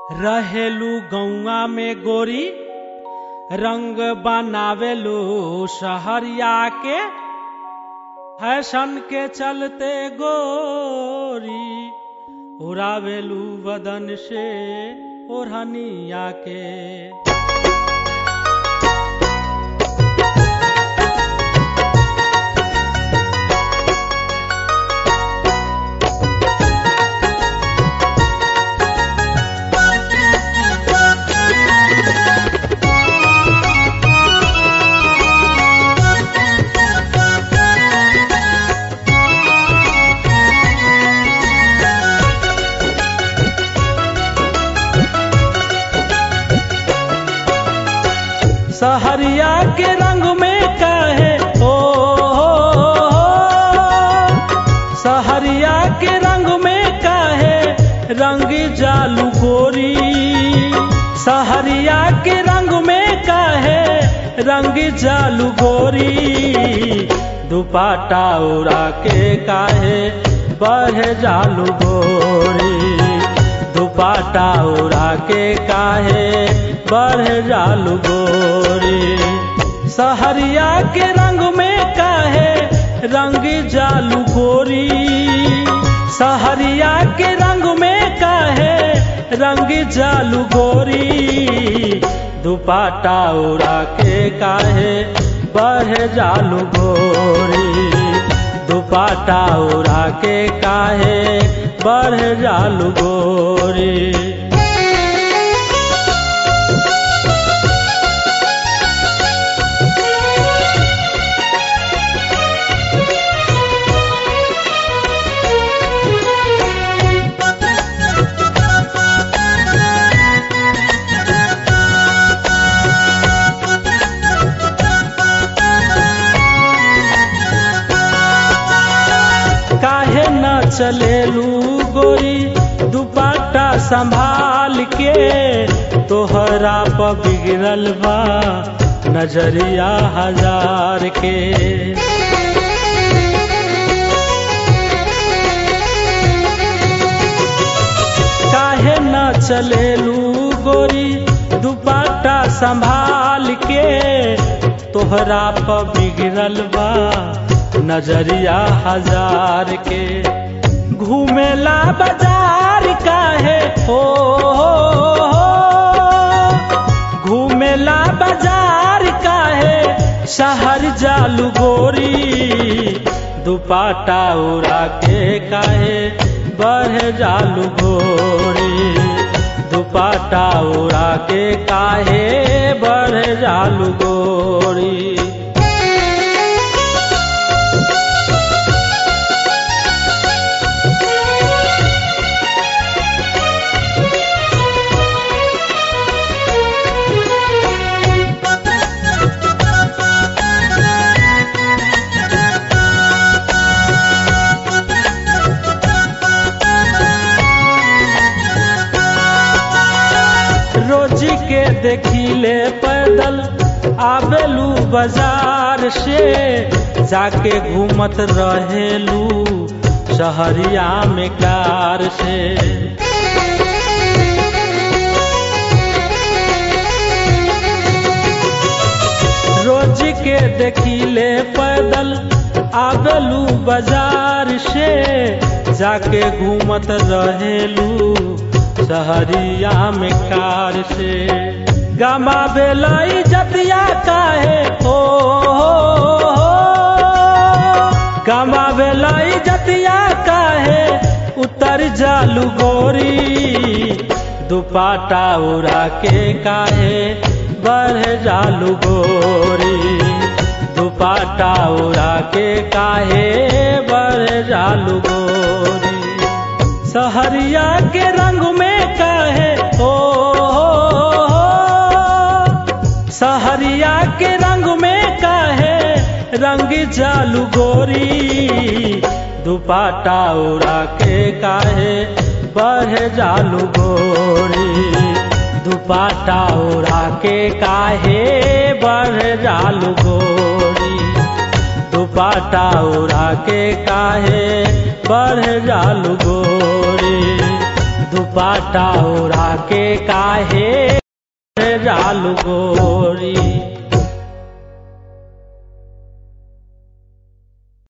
रहेलू गौआ में गोरी रंग बनावेलू शहरिया के फैशन के चलते गोरी उड़ावेलू बदन से ओढ़निया के सहरिया के रंग में काहे ओ सहरिया के रंग में काहे रंग जालू गोरी सहरिया के रंग में काहे रंग जालू गोरी दुपाटा उड़ा के काहे बढ़ जालू गोरी दुपाटा उड़ा के काहे बढ़ जालू गोरी सहरिया के रंग में काहे रंग जालू गोरी सहरिया के रंग में काहे रंग जालू गोरी दुपाटा उड़ा के काहे बढ़ जालू गोरी दुपाटा उड़ा के काहे बढ़ जालू गोरी काहे न चलेलू गोरी दुपाटा संभाल के तोहरा पर बिगड़ल बा नजरिया हजार के काहे न चलेलू गोरी दुपाटा संभाल के तोहरा पर बिगड़ल बा नजरिया हजार के घूमेला बाजार काहे हो घूमेला बाजार काहे शहर जालू गोरी दुपाटा उड़ा के काहे बढ़ जालू गोरी दुपाटा उड़ा के काहे बढ़ जालू गोरी रोजी के देखिले पैदल आवेलू बाजार से जाके घूमत रहेलू शहरिया में कार से रोज के देखिले पैदल आवेलू बाजार से जाके घूमत रहेलू सहरिया में कार से गमा बेलाई जतिया काहे ओ गमा बेलाई जतिया काहे उतर जालू गोरी दुपाटा उड़ा के काहे बढ़ जालू गोरी दुपाटा उड़ा के काहे बढ़ जालू गोरी सहरिया के रंग में काहे ओ सहरिया के रंग में काहे रंग जालू गोरी दुपाटा उड़ा के काहे बढ़ जालू गोरी दुपाटा उड़ा के काहे बढ़ जालू गोरी दुपाटा उड़ा के काहे बढ़ जालू गोरी दुपाटा ओढ़ा के काहे रालू गोरी